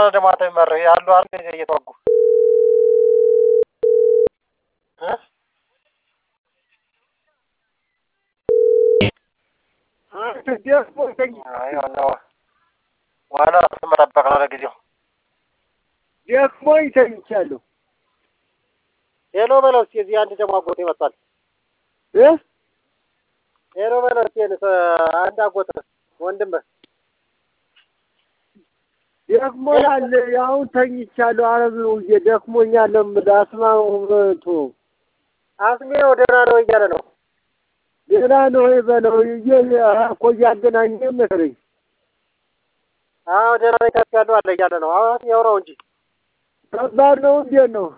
ደግሞ አንተ የሚመርህ ያሉ አሉ እየተዋጉ እ አይ ዋናው ዋናው ራስን መጠበቅ ነው ለጊዜው። ደክሞኝ ተኝቻለሁ። ሄሎ በለው እስኪ እዚህ አንድ ደግሞ አጎቴ መጥቷል። እ ሄሎ በለው እስኪ አንድ አጎት ወንድምህ ደክሞኛል። አሁን ተኝቻለሁ። አረብ ነው ደክሞኛል። አስማቱ አስሜው ደህና ነው እያለ ነው። ደህና ነው በለው እየ እኮ እያገናኘ መሰለኝ። አዎ ደህና ነኝ ከፍ ያለው አለ እያለ ነው። አሁን ያውራው እንጂ ከባድ ነው። እንዴት ነው?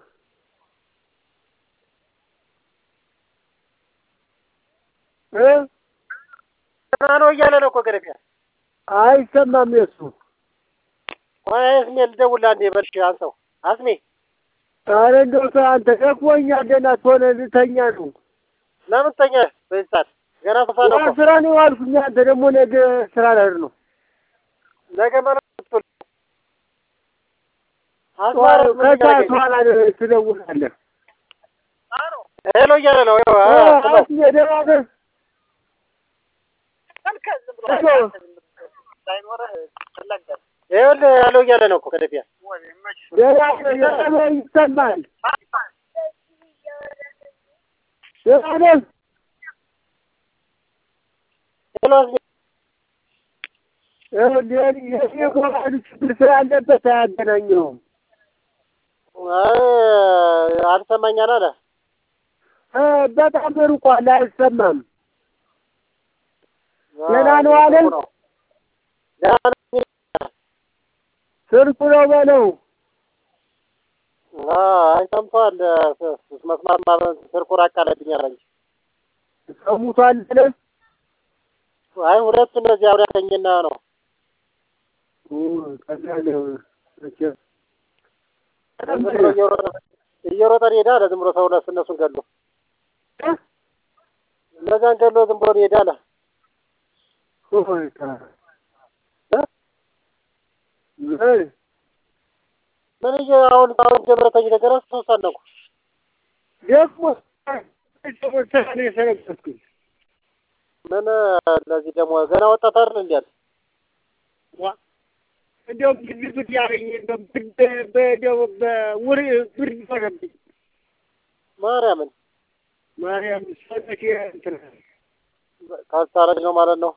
እ ደህና ነው እያለ ነው እኮ ገረፊያ። አይሰማም የሱ ቆይ አስሜ ልደውልልህ አንዴ በልሽ አንሳው። አስሜ ኧረ እንደው ተው አንተ ደክሞኛል። ደህና ትሆነ ልተኛ ነው። ለምን ተኛ በዚህ ሰዓት? ገና ሶፋ ነው እኮ። ስራ ነው አልኩኝ። አንተ ደግሞ ነገ ስራ ልሄድ ነው። ነገ ማለት ነው። አስማረ ከሰዓት በኋላ ትደውላለህ። ሄሎ እያለ ነው። ይኸው አ- ስለው። አስሜ ደህና ነህ? ይኸውልህ ያለው እያለ ነው እኮ ከደፊያ ደህና ነህ? ደህና ነህ? ይሰማል። ደህና ነህ? ሄሎ አስሜ የኔ ሞባይሉ ችግር ስላለበት አያገናኘውም። አይ አልሰማኛል አለ። እ በጣም ርቋል፣ አይሰማም። ደህና ነው አለ? ደህና ነኝ። ስልኩ ነው በለው። አይ ሰምቷል። መስማት ማለት ስልኩ ራቅ አለብኝ አለ እንጂ ሰሙቷል አለ? አይ ሁለቱ እነዚህ አብረን ያገኘና ነው። ቀላል ነው መቼም። ዝም ብሎ እየሮጠ እየሮጠ ሄዳ አለ። ዝም ብሎ ሰው እነሱ እነሱን ገሎ እነዛን ገሎ ዝም ብሎ ሄዳ አለ። ሆይ ታ- እ ምን እየ አሁን አሁን ጀምረተኝ ነገር ሶስት አነኩ ደግሞ ስራ ነው የሰነበትኩኝ። ምን ለዚህ ደግሞ ገና ወጣት አይደል እንዴ አለ። ዋ እንደውም ግድ ግድ ያለኝ እንደውም ብርድ በደው በውር ብርድ ሆነብኝ። ማርያምን ማርያም ሰነቴ እንትን ካስታረጅ ነው ማለት ነው።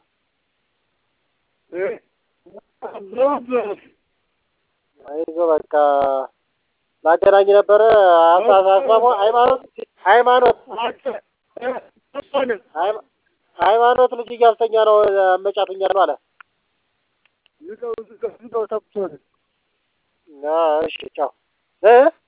እ በወፍ አይዞ በቃ ላገናኝ ነበረ አሳሳስማሞ ሃይማኖት ሃይማኖት ሆነ ሃይማ- ሃይማኖት ልጅ እያስተኛ ነው መጫትኛ ነው አለ። ዝቀው ዝቀው ዝቀው ተኩሶ ነው እሺ ቻው እ